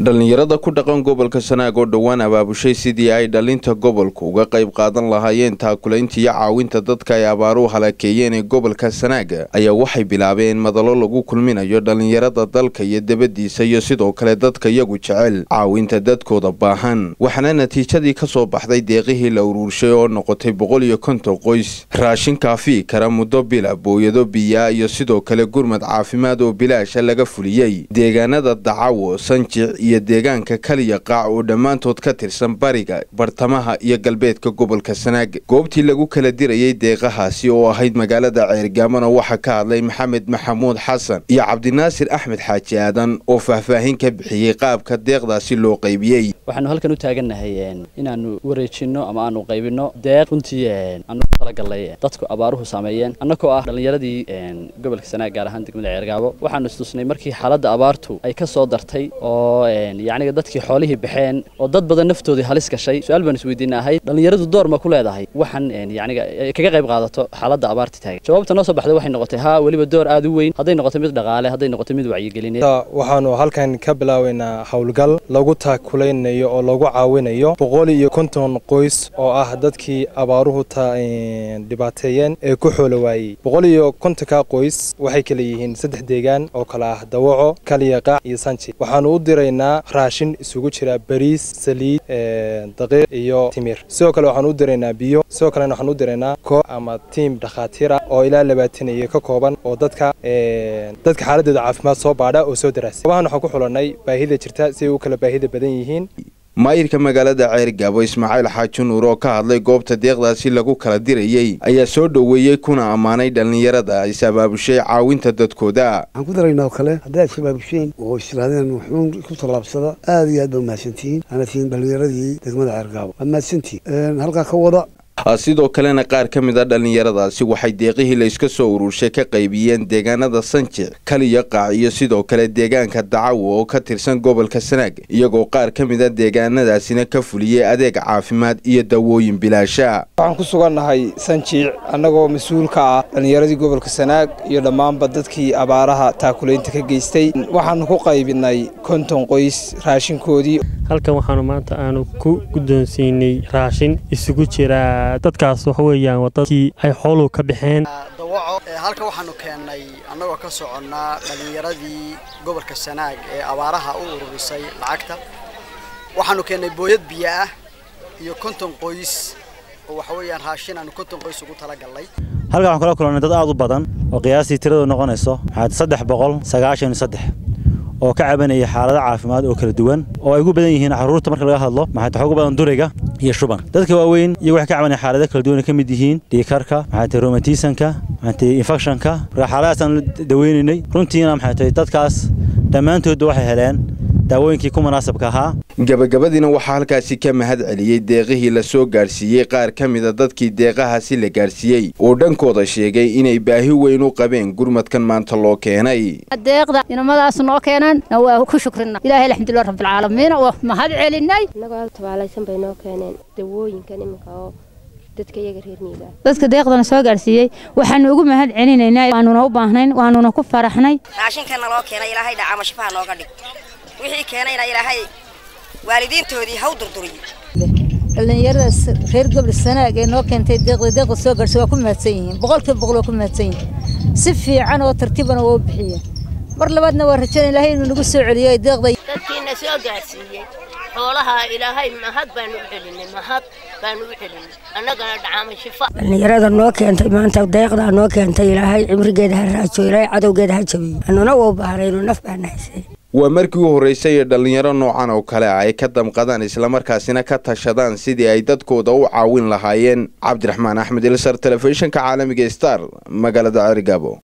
dhallinyarada ku dhaqan gobolka sanaag oo dhowaan abaabushay sidii ay dhalinta gobolka uga qayb qaadan lahaayeen taakulaynta iyo caawinta dadka ay abaaruhu halakeeyeen ee gobolka sanaaga ayaa waxay bilaabeen madalo lagu kulminayo dhallinyarada dalka iyo debadiisa iyo sidoo kale dadka iyagu jecel caawinta dadkooda baahan waxaana natiijadii ka soo baxday deeqihii la uruurshay oo noqotay boqol iyo konton qoys raashin kaafii kara muddo bila booyado biyaa iyo sidoo kale gurmad caafimaad oo bilaasha laga fuliyey deegaanada dacawo sanjic iyo deegaanka kaliya qaac oo dhammaantood ka tirsan bariga bartamaha iyo galbeedka gobolka sanaag goobtii lagu kala dirayay deeqahaasi oo ahayd magaalada ceergaamona waxaa ka hadlay maxamed maxamuud xasan iyo cabdinaasir axmed xaaji aadan oo faahfaahin ka bixiyey qaabka deeqdaasi loo qaybiyey waxaanu halkan u taagannahay inaanu wareejinno ama aanu qaybinno deeq runtii aanu ku talagalnay dadku abaaruhu saameeyeen annagoo ah dhallinyaradii gobolka sanaag gaar ahaan degmada ceergaabo waxaanu istusnay markii xaaladda abaartu ay ka soo dartay oo yacniga dadkii xoolihii baxeen oo dad badan naftoodii halis gashay su-aal baan isweydiina ahayd dhallinyaradu door ma ku leedahay waxaan yacniga kaga qayb qaadato xaaladda abaarta taagan jawaabta noo soo baxday waxay noqotay haa weliba door aad u weyn hadday noqoto mid dhaqaale hadday noqoto mid wacyigelineed waxaanu halkan ka bilaabaynaa howlgal lagu taakulaynayo oo lagu caawinayo boqol iyo konton qoys oo ah dadkii abaaruhu dhibaateeyeen ee ku xoolo waayey boqol iyo kontonka qoys waxay kala yihiin saddex deegaan oo kale ah dawaco kaliya qaac iyo sanji waxaanu u diraynaa raashin isugu jira bariis saliid daqiiq iyo timir sidoo kale waxaan u diraynaa biyo sidoo kalena waxaan u diraynaa koox ama tiim dhakhaatiira oo ilaa labaataniyo ka kooban oo dadka dadka xaaladooda caafimaad soo baadha oo soo daraasa goobahan waxaan ku xulanay baahida jirta si ay u kala baahida badan yihiin maayirka magaalada ceergaabo ismaaciil xaaji nuur oo ka hadlay goobta deeqdaasi lagu kala dirayey ayaa soo dhoweeyey kuna ammaanay dhallinyarada is abaabushay caawinta dadkooda waxaan ku daraynaa oo kale haddaad isabaabusheen oo istiraadeen wuxuun ku tallaabsada aad iyo aad baa mahadsantihiin waana tihiin dhallinyaradii degmada ceergaabo waad mahadsantihiin halkaa ka wada sidoo kalena qaar ka mid a dhallinyaradaasi waxay deeqihii la iska soo ururshay ka qaybiyeen deegaanada sanjic kaliya qaac iyo sidoo kale deegaanka dacawo oo ka tirsan gobolka sanaag iyagoo qaar ka mid a deegaanadaasina ka fuliyey adeeg caafimaad iyo dawooyin bilaasha waxaan ku sugannahay sanjiic annagoo mas-uul ka ah dhallinyaradii gobolka sanaag iyo dhammaanba dadkii abaaraha taakulaynta ka geystay waxaanu ku qaybinay konton qoys raashinkoodii halkan waxaanu maanta aanu ku guddoonsiinay raashin isugu jira dadkaas waxa weeyaan waa dadkii ay xooluhu ka baxeen dawaco halka waxaanu keennay annagoo ka soconnaa dhallinyaradii gobolka sanaag ee abaaraha u ururisay lacagta waxaanu keennay booyad biyo ah iyo konton qoys oo waxa weeyaan raashin aanu konton qoys ugu talagallay halkan waxaan kula kulannay dad aad u badan oo qiyaastii tiradu noqonayso maxaad saddex boqol sagaashan iyo saddex oo ka cabanaya xaalado caafimaad oo kala duwan oo ay ugu badan yihiin carruurta marka laga hadlo maxaad waxa ugu badan duriga iyo shuban dadka waaweyn iyagu waxay ka cabanaya xaalado kala duwan ay ka mid yihiin dhiikarka maxay tahay romatisanka maxay tahay infectionka marka xaaladahaasaan daweynaynay runtiina maxay tahay dadkaas dhammaantoodba waxay heleen daawooyinkii ku munaasabka ahaa gabagabadiina waxaa halkaasi ka mahad celiyey deeqihii la soo gaadhsiiyey qaar ka mida dadkii deeqahaasi la gaadhsiiyey oo dhankooda sheegay inay baahi weyn u qabeen gurmadkan maanta loo keenay deeqda inamadaas noo keenan waa ku shukrina ilaahay alxamdulilah rabbilcaalamiin waa mahad celinay annagoo tabaalaysan bay noo keeneen dawooyinkan iminka oo dadka iyaga reer miiga dadka deeqdana soo gaadhsiiyey waxaanu ugu mahad celinaynaa waanuna u baahnayn waanuna ku faraxnay raashinkana loo keenay ilaahay dhacaama shifaha nooga dhig wixii keenayna ilaahay waalidiintoodii haw durduriyo dhallinyaradaas reer gobol sanaag ee noo keentay deeqda deeqda soo gaadhsay waa ku mahadsan yihiin boqolkiiba boqol waa ku mahadsan yihiin si fiican oo tartiibana waa u bixiyeen mar labaadna waa rajayn ilaahay inuu nagu soo celiyo deeqda dadkiina soo gaadhsiiyey xoolaha ilaahay mahad baanu u celinay mahad baanu u celinay annagana dhacaama shifa dhallinyarada noo keentay maanta deeqdaa noo keentay ilaahay cimrigeeda ha raajo ilaahay cadowgeeda ha jabiyo annuna waa bahnayno naf baana haysay waa markii u horreysay ee dhallinyaro noocan oo kale ah ay ka damqadaan islamarkaasina ka tashadaan sidii ay dadkooda u caawin lahaayeen cabdiraxmaan axmed ilsar telefishinka caalamiga star magaalada cerigabo